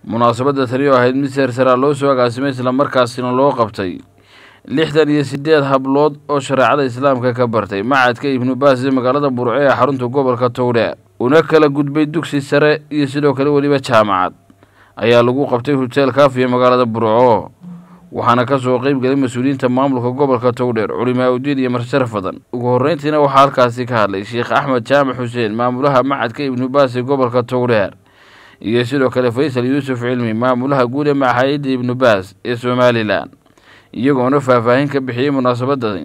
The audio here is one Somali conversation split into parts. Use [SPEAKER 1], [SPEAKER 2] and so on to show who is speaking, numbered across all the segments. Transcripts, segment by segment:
[SPEAKER 1] munaasabadda tani oo ahayd mid seersaraa loo soo agaasimay islamarkaasina loo qabtay lixdan iyo siddeed hablood oo shareecada islaamka ka bartay macadka ibnu baas ee magaalada burco ee xarunta gobolka towdheer una kala gudbay dugsi sare iyo sidoo kale weliba jaamacad ayaa lagu qabtay hoteel kaafiya magaalada burco waxaana ka soo qeyb gelay mas-uuliyiinta maamulka gobolka towdheer culimaa udiin iyo marsharaf badan ugu horreyntiina waxaa halkaasi ka hadlay sheekh axmed jaamac xuseen maamulaha macadka ibnu baas ee gobolka towdheer iyo sidoo kale faysal yuusuf cilmi maamulaha guud ee maxaayadda ibnu baas ee somalilan iyagoona faahfaahin ka bixiyey munaasabadani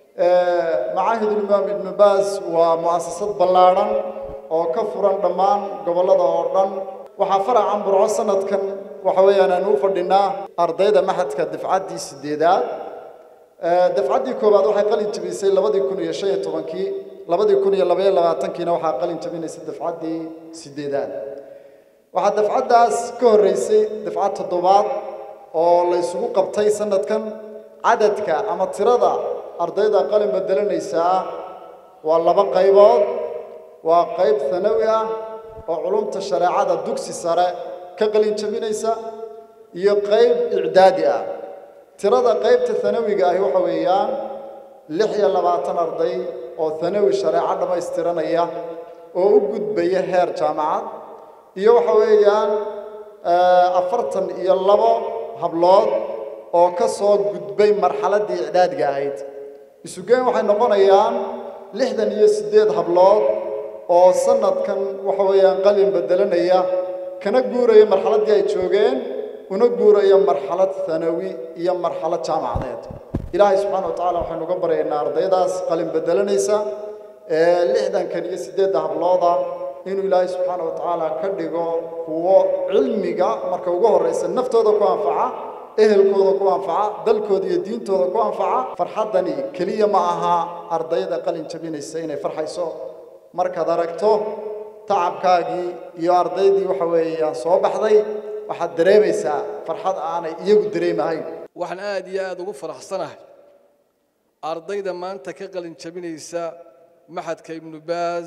[SPEAKER 2] macaahid imaam ibnu baas waa mu'asasad ballaadhan oo ka furan dhammaan gobollada oo dhan waxaa faracan burco sanadkan waxa weeyaan aan u fadhinaa ardayda maxadka dafcaddii sideedaad dafcaddii koowaad waxay qalin jabisay labadii kun iyo shan iyo tobankii labadii kun iyo labaiyo labaatankiina waxaa qalin jabinaysay dafcaddii sideedaad waxaa dafcaddaas ka horreysay dafcad toddobaad oo la isugu qabtay sanadkan cadadka ama tirada ardayda qalin bedelanaysaa waa laba qaybood waa qayb hanawi ah oo culumta shareecada dugsi sare ka qalin jabinaysa iyo qayb icdaadi ah tirada qaybta hanawiga ahi waxa weeyaan lix iyo labaatan arday oo hanawi shareeco dhammaystiranaya oo u gudbaya heer jaamacad iyo waxa weeyaan afartan iyo labo hablood oo ka soo gudbay marxaladdii icdaadiga ahayd isugeyn waxay noqonayaan lixdan iyo siddeed hablood oo sanadkan waxa weeyaan qalin bedelanaya kana guuraya marxaladdii ay joogeen una guuraya marxalad hanawi iyo marxalad jaamacadeed ilaahay subxaana wa tacaala waxaynu uga baryaynaa ardaydaas qalin bedelanaysa ee lixdankan iyo siddeedda hablooda inuu ilaahay subxaana wa tacaala ka dhigo kuwo cilmiga marka ugu horraysa naftooda ku anfaca ehelkooda ku anfaca dalkooda iyo diintooda ku anfaca farxaddani keliya ma aha ardayda qalin jabinaysa inay farxayso markaad aragto tacabkaagii iyo ardaydii waxa weeyaan soo baxday waxaad dareemaysaa farxad aanay iyagu dareemahayn
[SPEAKER 3] waxaan aad iyo aada ugu faraxsanahay ardayda maanta ka qalin jabinaysa maxadka ibnu baas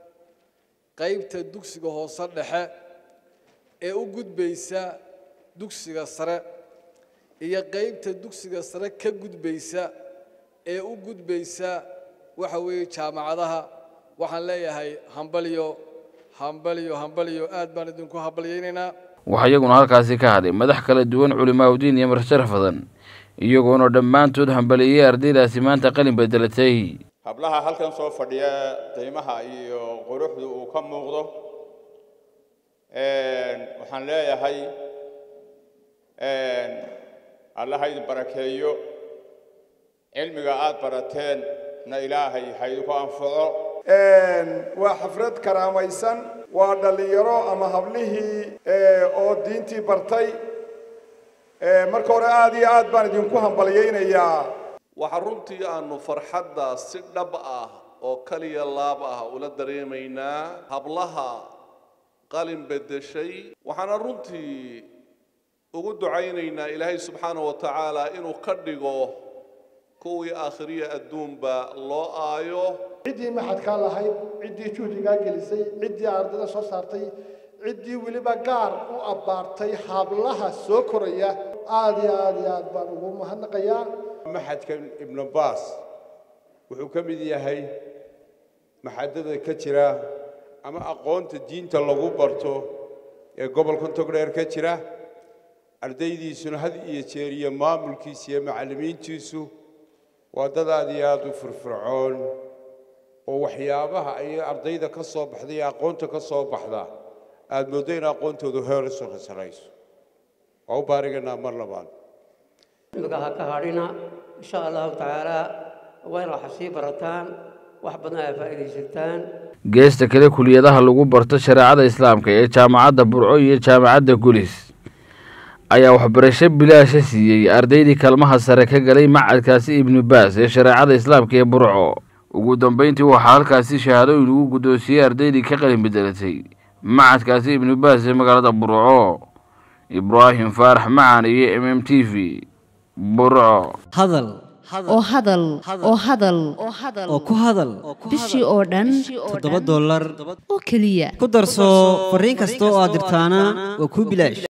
[SPEAKER 3] qaybta dugsiga hoose dhexe ee u gudbaysa dugsiga sare iyo qaybta dugsiga sare ka gudbaysa ee u gudbaysa waxa weeye jaamacadaha waxaan leeyahay hambalyo hambalyo hambalyo aad baan idinku hambalyaynaynaa
[SPEAKER 1] waxaa iyaguna halkaasi ka hadlay madax kala duwan culimaa udiin iyo marsharaf badan iyagoona dhammaantood hambaliyey ardaydaasi maanta qalin bedelatay
[SPEAKER 4] hablaha halkan soo fadhiya qiimaha iyo quruxdu uu ka muuqdo waxaan leeyahay allaha idin barakeeyo cilmiga aad barateen na ilaahay ha idinku anfaco
[SPEAKER 5] waa xafrad karaamaysan waa dhallinyaro ama hablihii oo diintii bartay marka hore aad iyo aad baan idinku hambalyaynayaa
[SPEAKER 6] waxaa runtii aanu farxadda si dhab ah oo kaliya laab ah ula dareemaynaa hablaha qalin beddeshay waxaana runtii ugu ducaynaynaa ilaahay subxaana wa tacaala inuu ka dhigo kuwii aakhiriya adduunba loo aayo
[SPEAKER 7] ciddii maxadkaa lahayd ciddii juhdigaa gelisay ciddii ardayda soo saartay ciddii weliba gaar u abbaartay hablaha soo koraya aad iyo aad iyo aad baan ugu mahadnaqayaa
[SPEAKER 8] maxadka ibnu baas wuxuu ka mid yahay maxadada ka jira ama aqoonta diinta lagu barto ee gobolka togdheer ka jira ardaydiisuna had iyo jeer iyo maamulkiisa iyo macallimiintiisu waa dad aad iyo aad u firfircoon oo waxyaabaha ay ardayda ka soo baxda iyo aqoonta ka soo baxda aad mooddo in aqoontoodu heer isu sarayso waa u baariganaa mar labaad
[SPEAKER 9] cilmiga ha ka hadhina insha allahu tacaala waa inaad wax sii barataan wax badan ay faa'iidaysataan
[SPEAKER 1] geesta kale kuliyadaha lagu barto shareecada islaamka ee jaamacadda burco iyo jaamacadda gulis ayaa waxbarasho bilaasha siiyey ardaydii kaalmaha sare ka galay macadkaasi ibnu baas ee shareecada islaamka ee burco ugu dambayntii waxaa halkaasi shahaadooyin ugu guddoonsiiyey ardaydii ka qalin bedelatay macadkaasi ibnu baas ee magaalada burco ibraahim faarax macaan iyo m m t v burco
[SPEAKER 10] hadal
[SPEAKER 11] oo hadal oo hadal
[SPEAKER 10] oo ku hadal
[SPEAKER 11] bishii oo dhan
[SPEAKER 10] toddoba dollar
[SPEAKER 11] oo keliya
[SPEAKER 10] ku darso fariin kasta oo aad dirtaana waa kuu bilaash